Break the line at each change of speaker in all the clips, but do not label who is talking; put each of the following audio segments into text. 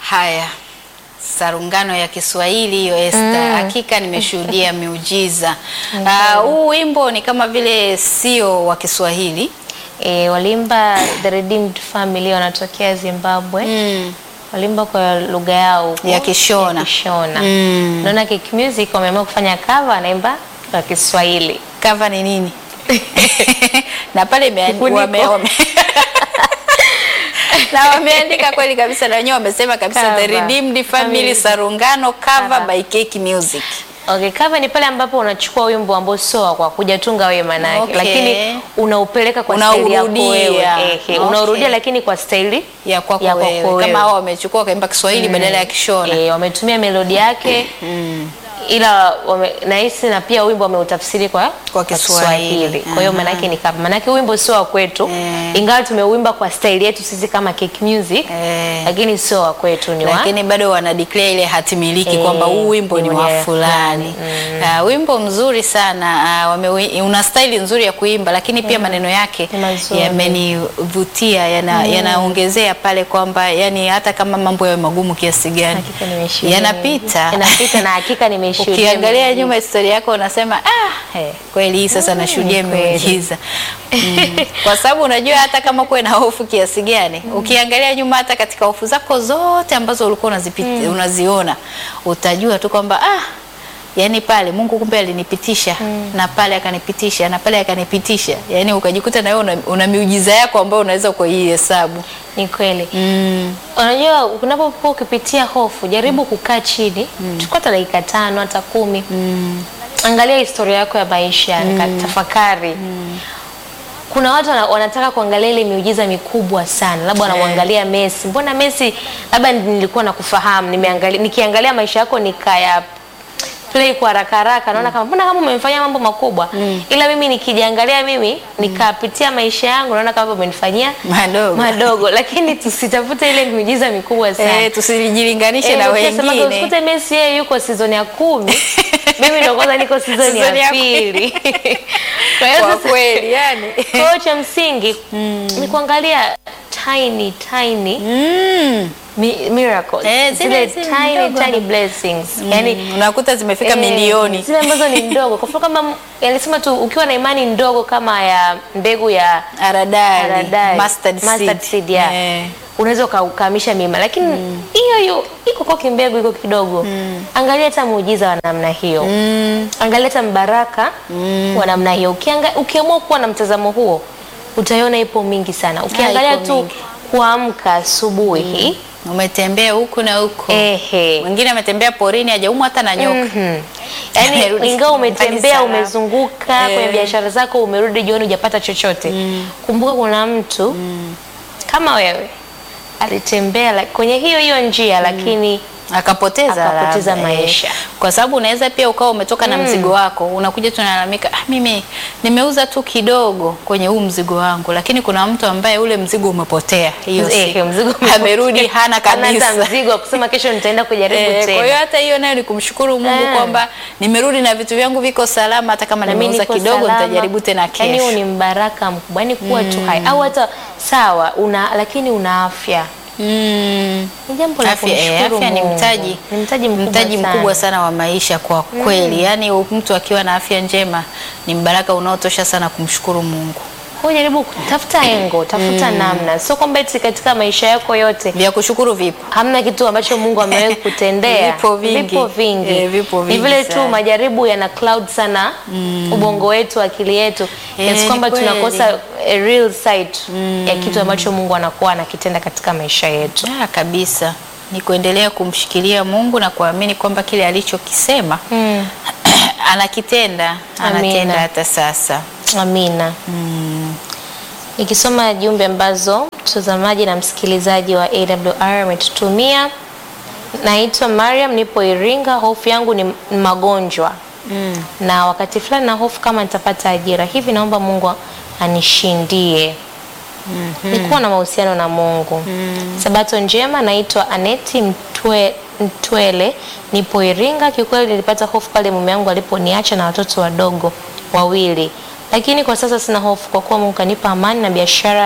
Haya, sarungano ya Kiswahili hiyo Esther, hakika nimeshuhudia miujiza. Ah, Huu wimbo ni kama vile sio wa Kiswahili
E, walimba The Redeemed Family wanatokea Zimbabwe.
mm.
Walimba kwa lugha yao huko,
Ya Kishona.
ya Kishona.
Mm.
Naona Kick Music wameamua kufanya cover wanaimba kwa Kiswahili.
Cover ni nini? na pale imeandikwa
Kifuniko.
wame, wame na wameandika kweli kabisa, na wenyewe wamesema kabisa The
Cover.
Redeemed Family
Family.
Sarungano cover
Cover.
by Cake Music.
Okay, cover ni pale ambapo unachukua wimbo ambao sio wa kwa kujatunga wewe manake,
Okay.
lakini unaupeleka kwa staili yako
Unaurudia.
wewe. Ehe,
Okay.
unaurudia lakini kwa staili
ya kwako
Ya kwako
wewe.
wewe.
Kama hao wamechukua wakaimba Kiswahili badala ya Kishona.
e, wametumia melodi yake ila wame, nahisi na pia wimbo wameutafsiri kwa,
Kwa Kiswahili.
Kwa hiyo
Aha.
manake ni kama manake wimbo sio wa kwetu
Eh.
ingawa tumeuimba kwa staili yetu sisi kama Cake Music
Eh.
lakini sio wa kwetu ni wa
lakini bado wana declare ile hati miliki
Eh,
kwamba huu wimbo ni
ni
wa
wa
fulani. Ah, wimbo mzuri sana ah, wame, una staili nzuri ya kuimba, lakini pia maneno yake
Ni mazuri.
yamenivutia, yana, yanaongezea pale kwamba yani hata kama mambo yawe magumu kiasi gani
Hakika nimeshuhudia.
yanapita
Yanapita na hakika nimeshuhudia.
Ukiangalia nyuma historia yako unasema ah, hey, kweli hii sasa nashuhudia
ni kweli.
miujiza mm. Kwa sababu unajua hata kama kuwe na hofu kiasi gani ukiangalia nyuma hata katika hofu zako zote ambazo ulikuwa unazipita, unaziona utajua tu kwamba ah, yani pale Mungu kumbe alinipitisha na pale akanipitisha na pale akanipitisha, yani ukajikuta na wewe una, una miujiza yako ambayo unaweza kuihesabu
Ni kweli.
mm.
Unajua unapokuwa ukipitia hofu, jaribu kukaa chini, chukua hata dakika tano hata kumi. Angalia historia yako ya maisha, mm. tafakari. Kuna watu wana- wanataka kuangalia ile miujiza mikubwa sana, labda wanamwangalia Messi. Mbona Messi, labda nilikuwa nakufahamu, nimeangalia nikiangalia maisha yako nikaya play kwa haraka haraka, naona kama mbona kama umemfanyia mambo makubwa, ila mimi nikijiangalia mimi nikapitia maisha yangu, naona kama umenifanyia
madogo
madogo lakini tusitafute ile miujiza mikubwa sana.
eh, tusijilinganishe
Eh,
na
ukisema
wengine
usikute Messi yeye yuko season ya kumi mimi ndo kwanza niko season
Season ya
ya pili. Kwa hiyo
kwa
sasa-
kweli yani
kwa hiyo cha msingi ni kuangalia tiny tiny
mm.
mi- miracles
Eh, zile-
zile
zile
tiny
ndogo.
tiny blessings yani
Mm, unakuta zimefika
Eh,
milioni
zile ambazo ni ndogo kwa mfano kama alisema tu ukiwa na imani ndogo kama ya mbegu ya
haradali,
haradali,
mustard
mustard
seed.
seed, yeah.
Eh,
unaweza ukahamisha mima lakini hiyo hiyo iko kwa kimbegu iko kidogo angalia hata muujiza wa namna hiyo
mm,
angalia hata mbaraka wa namna hiyo Ukianga- ukiamua kuwa na mtazamo huo utaiona ipo mingi sana ukiangalia
ipo
tu
mingi.
kuamka asubuhi
umetembea huku na huku
ehe
mwingine ametembea porini hajaumwa hata na nyoka
Mhm. Yaani
Amerudi
ingawa
nyumbani
umetembea
salama.
umezunguka
Eh.
kwenye biashara zako umerudi jioni hujapata chochote kumbuka kuna mtu kama wewe alitembea la- kwenye hiyo hiyo njia lakini
akapoteza
Akapoteza
labda, eh.
maisha.
kwa sababu unaweza pia ukawa umetoka na mzigo wako unakuja tunalalamika ah, mimi nimeuza tu kidogo kwenye huu mzigo wangu lakini kuna mtu ambaye ule mzigo umepotea hiyo
Eh,
siku.
mzigo umepotea.
amerudi hana
hata
kabisa
mzigo wa kusema kesho nitaenda kujaribu
Eh, kwa hiyo
tena
hata hiyo nayo ni kumshukuru Mungu
Eh.
kwamba nimerudi na vitu vyangu viko salama, hata kama
Na mimi
nimeuza
niko
kidogo
salama.
nitajaribu tena
Yaani huu
kesho.
ni mbaraka mkubwa yani kuwa tu hai au hata sawa una lakini una afya
Mm.
ni jambo la
Afya, eh,
kumshukuru
afya ni
Mungu.
mtaji
ni mtaji mkubwa
mtaji
sana.
mkubwa sana wa maisha kwa kweli. Yaani mtu akiwa na afya njema ni mbaraka unaotosha sana kumshukuru Mungu.
Kwa hiyo jaribu kutafuta engo, tafuta namna. Sio kwamba eti katika maisha yako yote
Vya kushukuru vipo.
hamna kitu ambacho Mungu amewahi kutendea.
Vipo vingi.
Vipo vingi.
Eh, vipo
Ni
vingi
vile tu
sana.
majaribu yana cloud sana ubongo wetu, akili yetu.
Eh,
Yes,
ni
kwamba
kweli.
tunakosa a real sight ya kitu ambacho Mungu anakuwa anakitenda katika maisha yetu.
Ah, kabisa. Ni kuendelea kumshikilia Mungu na kuamini kwamba kile alichokisema
Mm.
anakitenda,
Amina.
anatenda hata sasa.
Amina. Nikisoma jumbe ambazo mtazamaji na msikilizaji wa AWR ametutumia. Naitwa Mariam, nipo Iringa. Hofu yangu ni ni magonjwa
Mm.
na wakati fulani na hofu kama nitapata ajira hivi, naomba Mungu anishindie. Nikuwa na mahusiano na Mungu. Sabato njema, naitwa Aneti Mtwe, Mtwele, nipo Iringa. Kiukweli nilipata hofu pale mume wangu aliponiacha na watoto wadogo wawili, lakini kwa sasa sina hofu kwa kuwa Mungu kanipa amani na biashara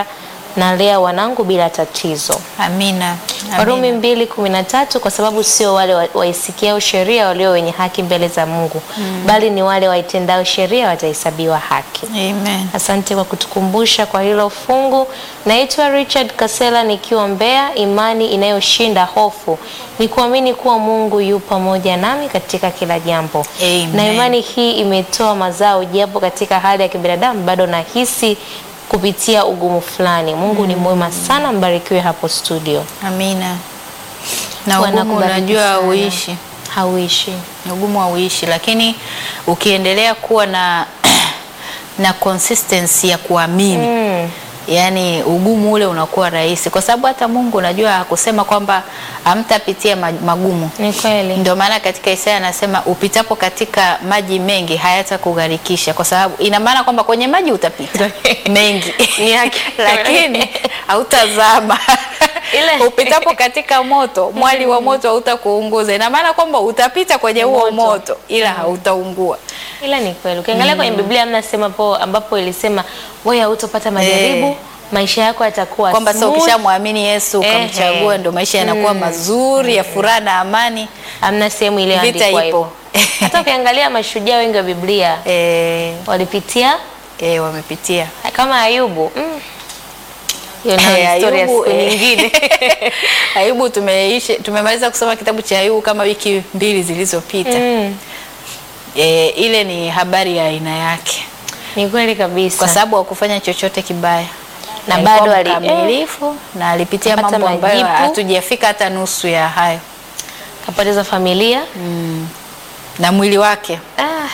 nalea wanangu bila tatizo.
Amina.
Warumi
Amina.
mbili kumi na tatu kwa sababu sio wale wa- waisikiao sheria walio wenye haki mbele za Mungu bali ni wale waitendao sheria watahesabiwa haki.
Amen.
Asante kwa kutukumbusha kwa hilo fungu. Naitwa Richard Kasela nikiwa Mbeya. Imani inayoshinda hofu ni kuamini kuwa Mungu yu pamoja nami katika kila jambo,
Amen.
na imani hii imetoa mazao, japo katika hali ya kibinadamu bado nahisi kupitia ugumu fulani. Mungu ni mwema sana, mbarikiwe hapo studio.
Amina. Na
Bwana
ugumu
akubariki
unajua
sana.
hauishi.
Hauishi.
ugumu hauishi, lakini ukiendelea kuwa na na consistency ya kuamini
Mm.
yaani ugumu ule unakuwa rahisi, kwa sababu hata Mungu unajua hakusema kwamba hamtapitia ma- magumu.
Ni kweli.
Ndio maana katika Isaya anasema upitapo katika maji mengi hayatakugharikisha, kwa sababu ina maana kwamba kwenye maji utapita mengi
Ni haki.
lakini hautazama.
Ile-
upitapo katika moto, mwali wa moto hautakuunguza. Ina maana kwamba utapita kwenye huo
Moto.
moto, ila hautaungua.
Ila ni kweli. Ukiangalia kwenye Biblia hamna sema po ambapo ilisema wewe hautopata majaribu,
Eh.
maisha yako yatakuwa
Kwamba sasa
smooth.
ukishamwamini Yesu
Ehe.
ukamchagua, ndio maisha yanakuwa mazuri ya furaha na amani.
Hamna sehemu iliyoandikwa
Vita
hivyo.
ipo.
Hata ukiangalia mashujaa wengi wa Biblia
Eh,
walipitia
eh, wamepitia
kama Ayubu. Mm. Hiyo nayo
Eh,
ni story ya
Ayubu,
siku
eh.
nyingine.
Ayubu tumeishi tumemaliza kusoma kitabu cha Ayubu kama wiki mbili zilizopita.
Mm.
E, ile ni habari ya aina yake,
Ni kweli kabisa.
kwa sababu hakufanya chochote kibaya
Na
Alikuwa
bado ali-
mkamilifu na alipitia
Kapata
mambo ambayo
majipu.
hatujafika hata nusu ya hayo
kapoteza familia.
na mwili wake
Ah.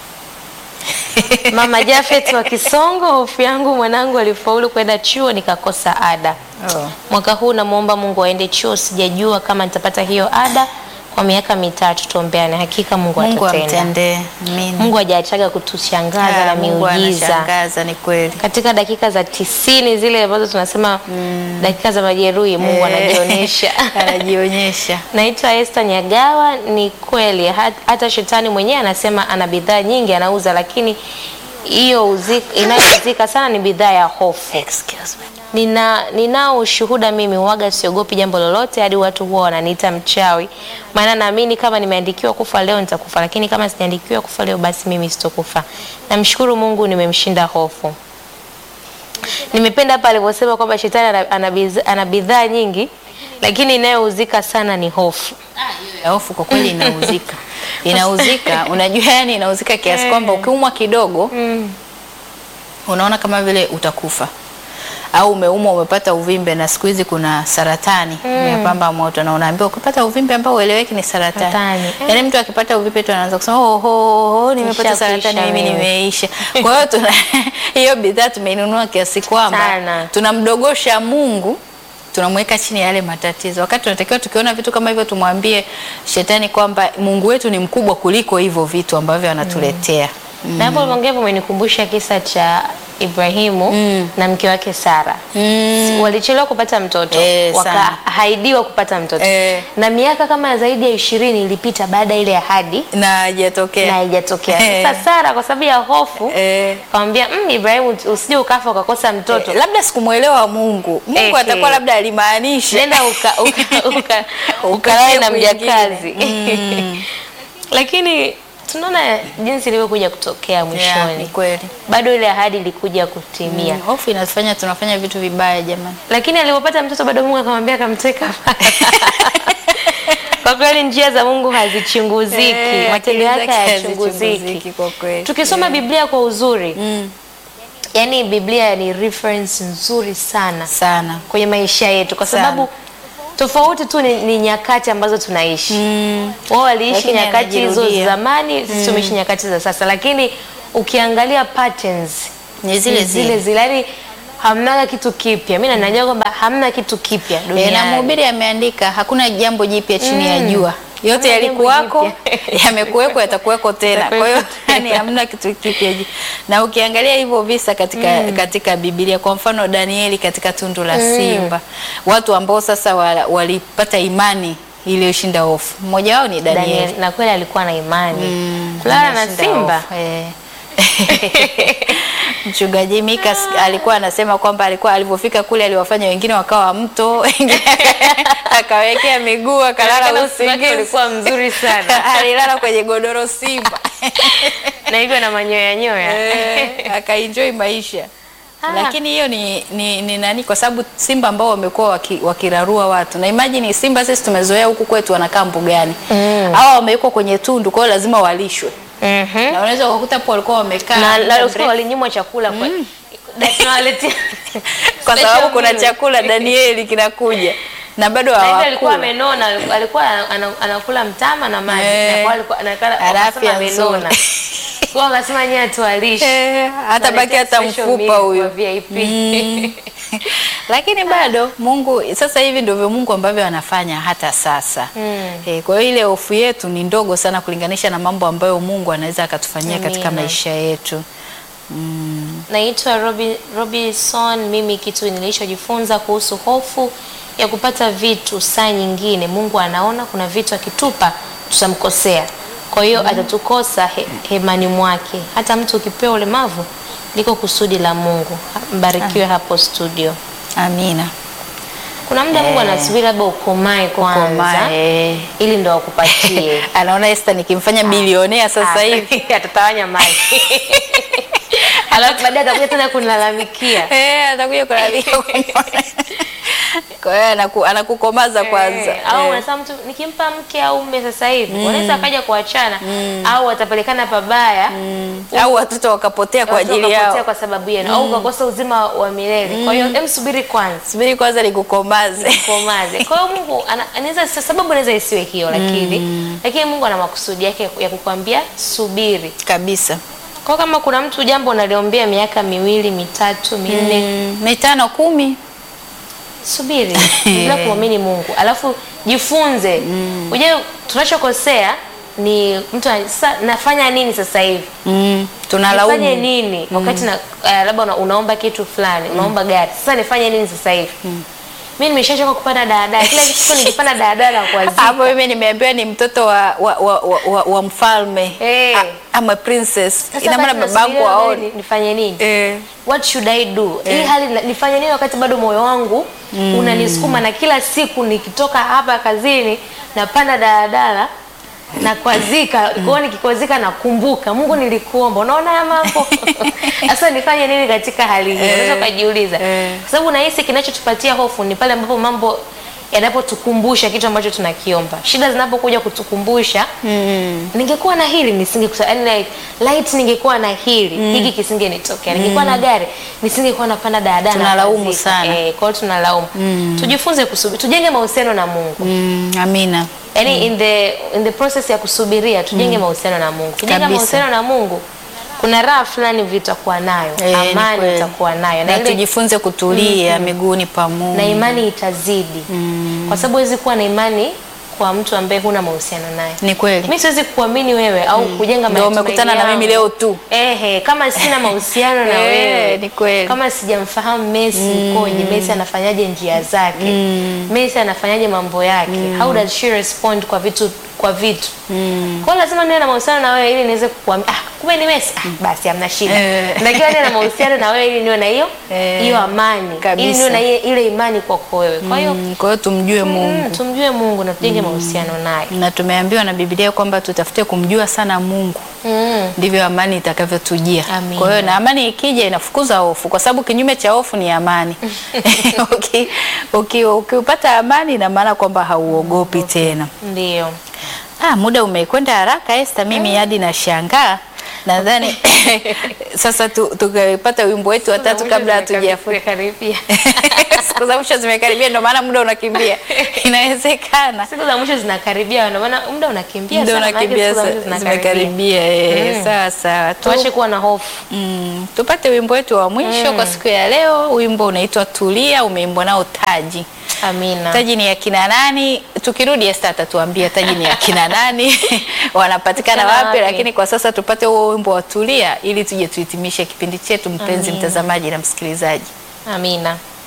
Mama Jafet wa Kisongo, hofu yangu mwanangu alifaulu kwenda chuo nikakosa ada.
oh.
Mwaka huu namwomba Mungu aende chuo, sijajua kama nitapata hiyo ada kwa miaka mitatu. Tuombeane, hakika Mungu,
Mungu
atatenda.
amtendee. Amina.
Mungu hajaachaga kutushangaza
Ah,
na
Mungu
miujiza
anashangaza, ni kweli.
katika dakika za tisini zile ambazo tunasema dakika za majeruhi, Mungu
Eh,
anajionyesha.
anajionyesha.
Naitwa Esther Nyagawa. Ni kweli hat- hata shetani mwenyewe anasema ana bidhaa nyingi anauza, lakini hiyo uzi- inayouzika sana ni bidhaa ya hofu.
Excuse me.
Nina ninao ushuhuda mimi, waga siogopi jambo lolote, hadi watu huwa wananiita mchawi, maana naamini kama nimeandikiwa kufa leo nitakufa, lakini kama sijaandikiwa kufa leo, basi mimi sitokufa. Namshukuru Mungu, nimemshinda hofu. Nimependa hapa alivyosema kwamba shetani ana- ana bidhaa- ana bidhaa nyingi, lakini inayouzika sana ni hofu.
Ya hofu kwa kweli inauzika, inauzika. Unajua, yani inauzika kiasi kwamba ukiumwa kidogo unaona kama vile utakufa au umeumwa umepata uvimbe, na siku hizi kuna saratani imepamba moto, na unaambiwa ukipata uvimbe ambao ueleweki ni saratani.
Saratani.
Yani mtu akipata uvimbe tu anaanza kusema oh, oh, oh, nimepata
Nishakuisha
saratani mimi
mimi."
nimeisha. Kwa hiyo tuna hiyo bidhaa tumeinunua kiasi kwamba
Sana.
tunamdogosha Mungu tunamweka chini ya yale matatizo, wakati tunatakiwa tukiona vitu kama hivyo tumwambie shetani kwamba Mungu wetu ni mkubwa kuliko hivyo vitu ambavyo anatuletea.
Na hapo uliongea hivyo umenikumbusha kisa cha Ibrahimu na mke wake Sara.
Mm.
Walichelewa kupata mtoto,
Eh, sana.
wakaahidiwa kupata mtoto
Eh.
na miaka kama zaidi ya ishirini ilipita baada ya ile ahadi
na haijatokea
na haijatokea.
Eh.
Sasa Sara kwa sababu ya hofu
Eh.
kamwambia mm, Ibrahimu usije ukafa ukakosa mtoto
Eh, labda sikumwelewa Mungu. Mungu
Eh,
atakuwa
eh.
labda alimaanisha
nenda uka, uka, uka,
Ukatie
ukalale na
kwingine.
mjakazi lakini tunaona jinsi ilivyokuja kutokea
Yeah, ni
mwishoni
kweli.
bado ile ahadi ilikuja kutimia
Mm, Hofu inafanya tunafanya vitu vibaya jamani.
lakini alipopata mtoto bado Mungu akamwambia akamteka. Kwa kweli njia za Mungu hazichunguziki,
Eh,
matendo
akili
yake
zake
hayachunguziki.
hazichunguziki kwa kweli.
Tukisoma Biblia kwa uzuri,
Mm,
yani Biblia ni reference nzuri sana
sana.
kwenye maisha yetu, kwa
Sana.
sababu tofauti tu ni, ni nyakati ambazo tunaishi.
Mm,
Wao waliishi
Lakini
nyakati hizo
anajirudia.
zamani, sisi tumeishi nyakati za sasa, lakini ukiangalia patterns
Ni zile
ni zile
zile.
zile, yani hamnaga kitu kipya. Mimi najua kwamba hamna kitu kipya
E,
duniani.
na mhubiri ameandika hakuna jambo jipya chini ya jua, yote
Hakuna jambo
yalikuwako,
jipya.
yamekuweko, yatakuweko tena. Kwa hiyo
Yatakuweko
yani hamna kitu kipya. ji- Na ukiangalia hivyo visa katika katika Biblia, kwa mfano Danieli katika tundu la simba, watu ambao sasa wa- walipata imani iliyoshinda hofu, mmoja wao ni Danieli.
Daniel, na kweli alikuwa na imani
Mm,
kulala na
ameshinda
simba
hofu, eh. Mchungaji Mika s- alikuwa anasema kwamba alikuwa alivyofika kule aliwafanya wengine wakawa mto, wengine akawekea miguu akalala
Inaonekana usiku wake
usingizi.
ulikuwa mzuri sana.
alilala kwenye godoro simba
na hivyo na manyoya nyoya
Eh, akaenjoy maisha
Ah.
lakini hiyo ni, ni, ni nani kwa sababu simba ambao wamekuwa waki, wakirarua watu na imagine simba sisi tumezoea huku kwetu wanakaa mbugani
Mm.
hawa wamewekwa kwenye tundu kwa hiyo lazima walishwe
Mhm.
na unaweza ukakuta hapo walikuwa wamekaa
na
muda
la-
mrefu.
usiku walinyimwa chakula kwa Da- tunawaletea
kwa
special
sababu kuna
meal.
chakula Danieli kinakuja na bado
Na hivyo alikuwa
hawakula
amenona, alikuwa ana- anakula mtama na maji
Eh.
na kwa alikuwa anakala
Ana
wakasema
afya
amenona.
nzuri.
Kwa hiyo wakasema nyie tuwalishe.
Eh, hata baki hata
Special
mfupa
meal
huyo
kwa VIP.
Mm. lakini bado Mungu sasa hivi ndivyo Mungu ambavyo anafanya hata sasa
Mm.
Eh, kwa hiyo ile hofu yetu ni ndogo sana kulinganisha na mambo ambayo Mungu anaweza akatufanyia katika
Amina.
maisha yetu.
Naitwa Robi, Robinson. Mimi kitu nilichojifunza kuhusu hofu ya kupata vitu, saa nyingine Mungu anaona kuna vitu akitupa tutamkosea, kwa hiyo atatukosa he, hemani mwake. Hata mtu ukipewa ulemavu liko kusudi la Mungu. Mbarikiwe hapo studio.
Amina.
Kuna muda Mungu anasubiri labda ukomae kwanza
Komae.
ili ndo akupatie.
Anaona Esther nikimfanya bilionea sasa
Ah,
hivi.
atatawanya mali alafu baadaye atakuja tena kunilalamikia.
Eh, atakuja kulalamika kuniona. Kwa hiyo anaku, anakukomaza kwanza.
Eh, au
Eh.
unasema mtu nikimpa mke au mume sasa hivi wanaweza akaja kuachana au watapelekana pabaya
Au watoto wakapotea kwa
watoto
ajili
wakapotea
yao.
kwa sababu yenu au ukakosa uzima wa milele. Kwa hiyo hem, subiri kwanza
Subiri kwanza nikukomaze.
komaze. Kwa hiyo Mungu ana- anaweza sababu anaweza isiwe hiyo lakini lakini Mungu ana makusudi yake ya kukwambia subiri.
Kabisa.
Kwa kama kuna mtu jambo unaliombea miaka miwili, mitatu, minne,
Mm, mitano kumi.
subiri bila kumwamini Mungu, alafu jifunze. Unajua tunachokosea ni mtu ana- sasa nafanya nini sasa hivi?
Mm,
Nifanye
tunalaumu.
nini wakati na uh, labda una, unaomba kitu fulani, unaomba gari. Sasa nifanye nini sasa hivi? Mimi nimeshachoka kupanda daladala. Kila siku nikipanda daladala kwa
Hapo mimi nimeambiwa ni mtoto wa, wa, wa, wa, wa, wa mfalme
Eh.
A- ama princess.
Sasa
Ina maana
basi
babangu
nasubiria
aone.
ni- nifanye nini?
Eh.
What should I do? Hii hali na- nifanye nini wakati bado moyo wangu unanisukuma na kila siku nikitoka hapa kazini napanda daladala na kwazika kwa hiyo nikikwazika nakumbuka Mungu nilikuomba. Unaona haya mambo? Sasa nifanye nini katika hali hii? Unaweza ukajiuliza.
Eh.
Kwa sababu nahisi kinachotupatia hofu ni pale ambapo mambo yanapotukumbusha kitu ambacho tunakiomba. Shida zinapokuja kutukumbusha ningekuwa na hili nisingekuwa yani like, light ningekuwa na hili hiki kisingenitokea ningekuwa na gari nisingekuwa napanda daladala
Tunalaumu
kazika.
sana.
eh, kwa hiyo tunalaumu tujifunze kusubiri tujenge mahusiano na Mungu
Mm, amina.
yani in the in the process ya kusubiria tujenge mahusiano na Mungu kujenga
Kabisa.
mahusiano na Mungu kuna raha fulani vitakuwa nayo
Eh, ni
amani
kweli.
itakuwa nayo
Na
na ile
tujifunze kutulia miguuni pa Mungu.
na imani itazidi kwa sababu huwezi kuwa na imani kwa mtu ambaye huna mahusiano naye
Ni kweli.
mi siwezi kuamini wewe au kujenga
Ndio
matumaini
umekutana na
yangu.
mimi leo tu.
Ehe, kama sina mahusiano na
Eh,
wewe
ni kweli.
kama sijamfahamu Messi koje, Messi anafanyaje njia zake, Messi anafanyaje mambo yake, how does she respond kwa vitu kwa vitu kwa hiyo lazima niwe na mahusiano na wewe ili niweze kukuambia ah, kumbe ni Messi ah, basi hamna shida
Eh.
natakiwa niwe na mahusiano na wewe ili niwe na hiyo
Eh,
hiyo amani
kabisa.
ili niwe na ile, ile imani kwako wewe kwa hiyo
Mm, Kwa hiyo tumjue Mungu.
mm, tumjue Mungu na tujenge mahusiano naye
Na tumeambiwa na Biblia kwamba tutafute kumjua sana Mungu.
mm.
ndivyo amani itakavyotujia.
Amina.
Kwa hiyo na amani ikija inafukuza hofu, kwa sababu kinyume cha hofu ni amani. Uki- uki- Ukiupata amani, ina maana kwamba hauogopi tena.
ndio
Ah, muda umekwenda haraka Esther, mimi hadi nashangaa. Nadhani sasa tu- tukapata wimbo wetu watatu kabla hatujafunga.
karibia
Siku za mwisho zimekaribia, ndio maana muda unakimbia. Inawezekana
siku za mwisho zinakaribia, ndio maana muda unakimbia
ndio
sana, maana
unakimbia,
siku za
sa-
mwisho zinakaribia.
zimekaribia. eh,
Mm.
Sawa sawa. Tu-
Tuache kuwa na hofu.
Mm, tupate wimbo wetu wa mwisho kwa siku ya leo. Wimbo unaitwa Tulia, umeimbwa nao Taji.
Amina.
Taji ni ya kina nani? Tukirudi Esther atatuambia Taji ni ya kina nani, wanapatikana
Patikana
wapi,
wapi?
lakini kwa sasa tupate huo wimbo wa Tulia ili tuje tuhitimishe kipindi chetu, mpenzi mtazamaji na msikilizaji.
Amina.